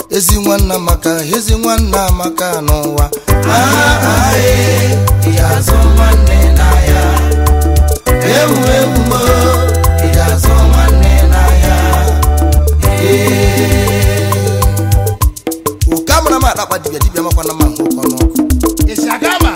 ezi nwanna maka ezi nwanna maka n'ụwa azụ nwanne n'ahịa ewu ewu mo ị ga-azụ nwanne n'ahịa oke amara m akpakpa dibịa dibịa makwana ma nhụ ụkọ n'ọkụ esi aga ma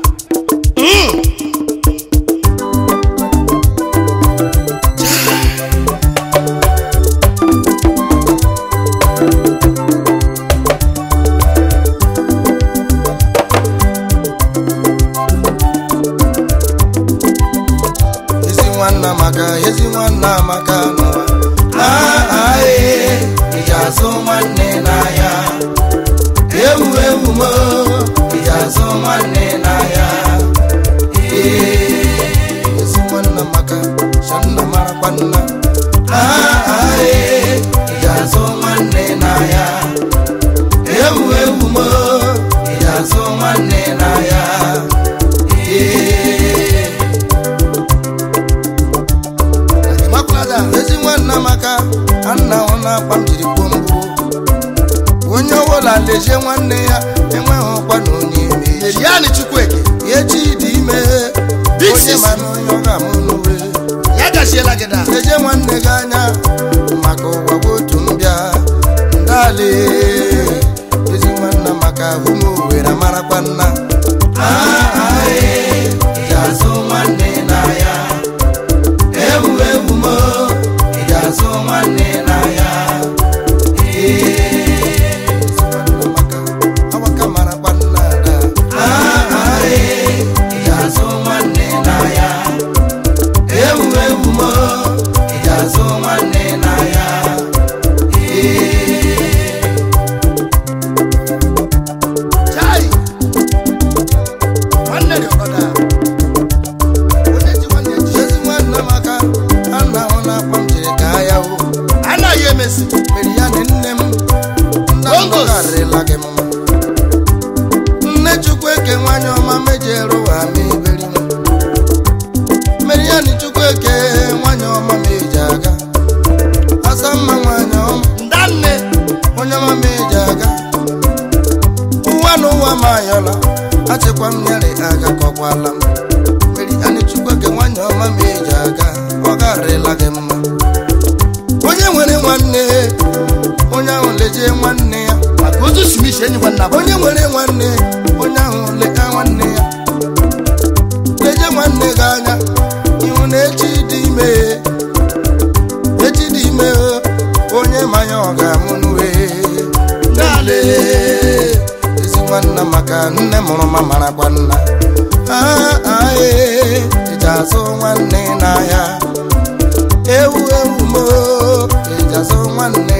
ezi nwanna maka ezi nwanna maka n'ụwa ị ga-azụ nwanne n'ahịa ewu ewu mo ị ga-azụ nwanne n'ahịa ezi nwanna maka shanna marakwa nna ị ga-azụ nwanne n'ahịa ewu ewu mo ị ga-azụ nwanne n'ahịa makwulada ezi nwanna maka anna hụ na akpa m jiri kwuo mbụ onye ọbụla lezie nwanne ya enweghị ọkwa na onye eme echi ya ni chukwueke echi dị ime Big onye sis. ma na onye ọ ga-amụ n'uwe ya gachiela gị da lezie nwanne gị anya maka ụwa bụ otu mbịa ndali ezi nwanna maka ụmụ owere marakwa nna ị ga-azụ nwanne n'ahịa ewu ewu mo ị ga-azụ nwanne n'ahịa ezi nwanna maka awaka marakwa nna ada ị ga-azụ nwanne n'ahịa ewu ewu mo ị ga-azụ nwanne n'ahịa chai nwanne dị ọkọda onye ji nwanne ji ezi nwanna maka anna hụ na akpa m jiri ka ya hụ anaghị emesi mere ya na nne m nna m Bongos. gọgarịla gị mma nne chukwu eke nwanyị ọma mejere ụwa ma eberi m mere ya na chukwu eke nwanyị ọma ma eji aga asa mma nwanyị ọma ndanne onye ọma ma eji aga ụwa na ụwa ma ayọla achịkwa m nyere aga kọkwala m mere ya na chukwu eke nwanyị ọma ma eji aga ọ garịla gị mma onye nwere nwanne onye ahụ lejie nwanne ya maka otu simisi enyi nwanna bụ onye nwere nwanne onye ahụ leta nwanne ya leje nwanne gị anya ihu na echi dị ime echi dị ime onye manya ọ ga-amụ n'uwe nale ezi nwanna maka nne mụrụ ma marakwa nna ae eji azụ nwanne n'ahịa ewu ewu mo eji azụ nwanne